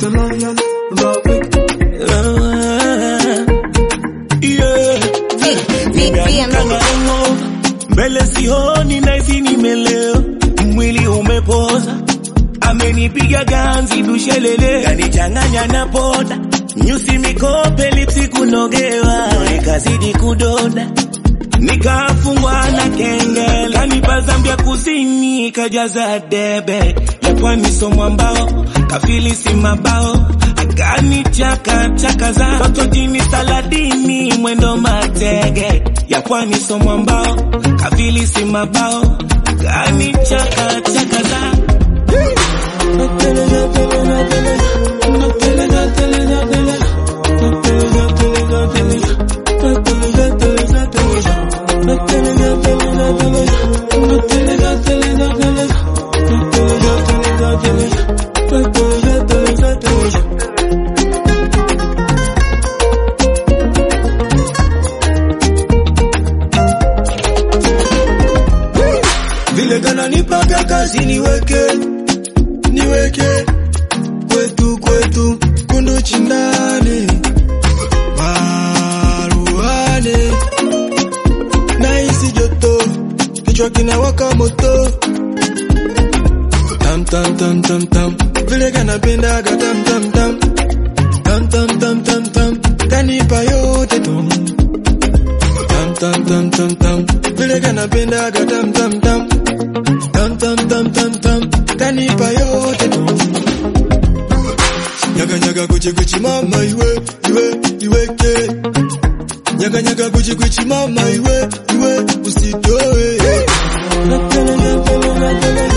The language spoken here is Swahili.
the lion, love it. Nimeamka mbele sioni naisi nimelewa, mwili umepoza, amenipiga ganzi dushelele, kanichanganya na poda, nyusi mikope, lipsi kunogewa, nikazidi kudoda nikafungwa na kengele, kanipa Zambia kusini, kajaza debe ya pwani somwa mbao, kafilisi mabao akanichaka chaka za tototini saladini mwendo matege ya pwani somwa mbao, kafilisi mabao akanichaka chaka za Vile gana nipaka kazi niweke, niweke kwetu kwetu kundu chindani maruane naisi joto kichwa kinawaka moto tam tam tam tam tam vile kanapendaga tam tam tam tam tam tam tam tam kanipa yote tom tam tam tam tam tam vile kanapendaga tam tam tam tam tam tam tam tam kanipa yote tom nyaga nyaga kuchi kuchi mama iwe iwe iweke nyaga nyaga kuchi kuchi mama iwe iwe usitoe Napele, napele, napele.